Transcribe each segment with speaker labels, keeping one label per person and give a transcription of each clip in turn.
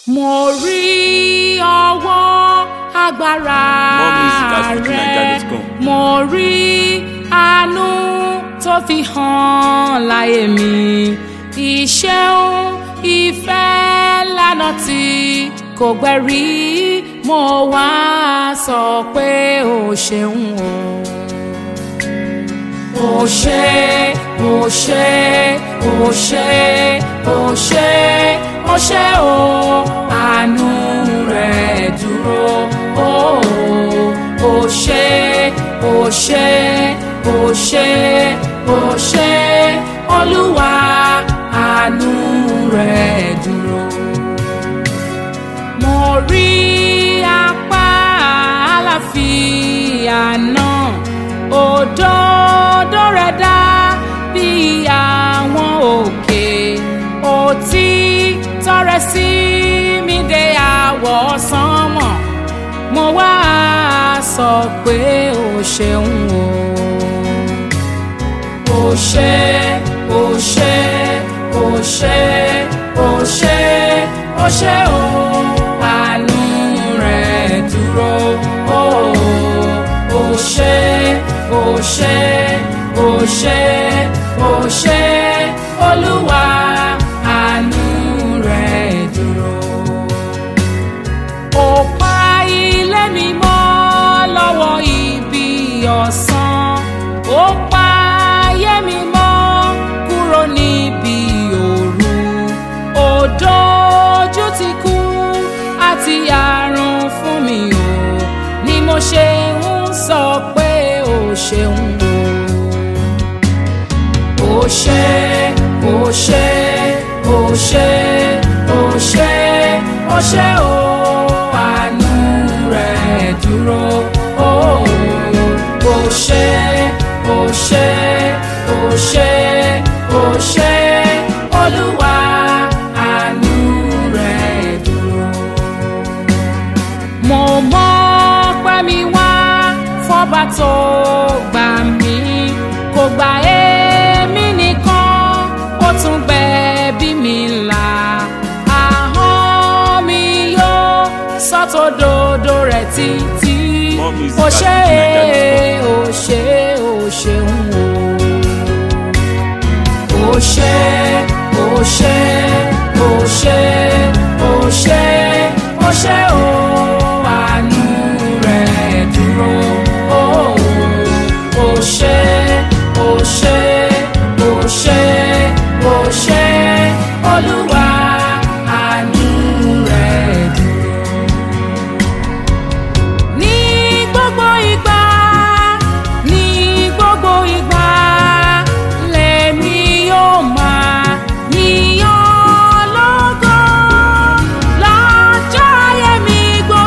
Speaker 1: mo rí ọwọ́ agbára
Speaker 2: More music at
Speaker 1: rẹ
Speaker 2: fujininja.com.
Speaker 1: mo rí àánú tó fi hàn láyé mi ìṣeun ìfẹ́ lánà tí kò gbẹ̀rí mo wá sọ pé o ṣeun o ó ṣé ó ṣé ó ṣé ó ṣé ó ṣé o àánú rẹ̀ dúró ó ó ṣé ó ṣé ó ṣé ó ṣé olúwa àánú rẹ̀ dúró mo rí apá àlàáfíà náà òdodo rẹ̀ dá bí àwọn òkè òtítọ́ rẹ̀ sí mi dé àwọ̀ sánmọ̀ mo wá sọ pé o ṣeun o ó ṣé ó ṣé ó ṣé ó ṣé ó ṣé o àánú rẹ̀ dúró ó ó ṣé ó ṣé ó ṣé ó ṣé olúwa àánú rẹ̀ dúró ó pa ilé mi mọ́ lọ́wọ́ ibi ọ̀sán ó pa ayé mi mọ́ kúrò níbi òru ó dojú ti kú àti àrùn fún mi o ni mo ṣe ń sọ pé ó ṣeun o ó ṣé ó ṣé ó ṣé ó ṣé ó ṣé o àánú rẹ̀ dúró ó ó ṣé ó ṣé ó ṣé ó ṣé olúwa àánú rẹ̀ dúró mo mọ̀ pé mi wá fọba tó gbà mí kò gbà èmi nìkan ó tún gbẹ̀bí mi là ahọ́n mi yóò sọ́tòdodo rẹ̀ títí
Speaker 2: More music
Speaker 1: ó
Speaker 2: at
Speaker 1: ṣé
Speaker 2: fujininja.com.
Speaker 1: ó ṣé ó ṣeun o ó ṣé ó ṣé ó ṣé ó ṣé ó ṣé o àánú rẹ̀ dúró ó ó ṣé ó ṣé ó ṣé ó ṣé olúwa àánú rẹ̀ dúró ní gbogbo ìgbà ní gbogbo ìgbà lèmi yóò máa yíyan lógo lọ́jọ́ ayé mi gbogbo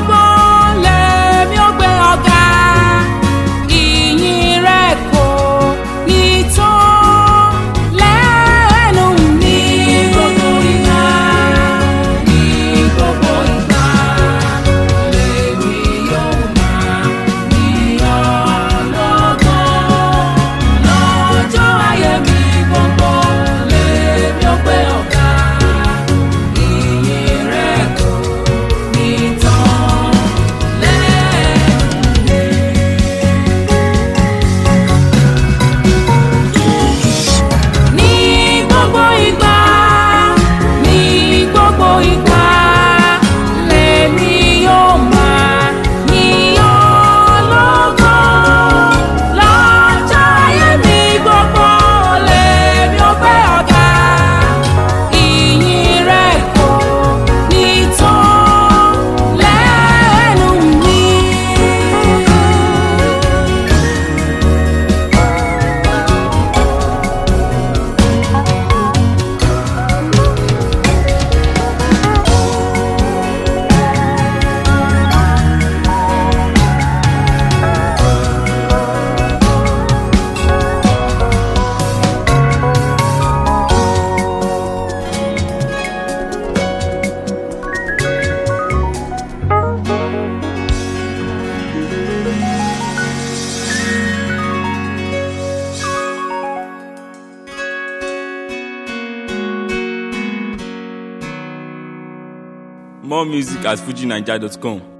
Speaker 2: More music at fujinaija.com.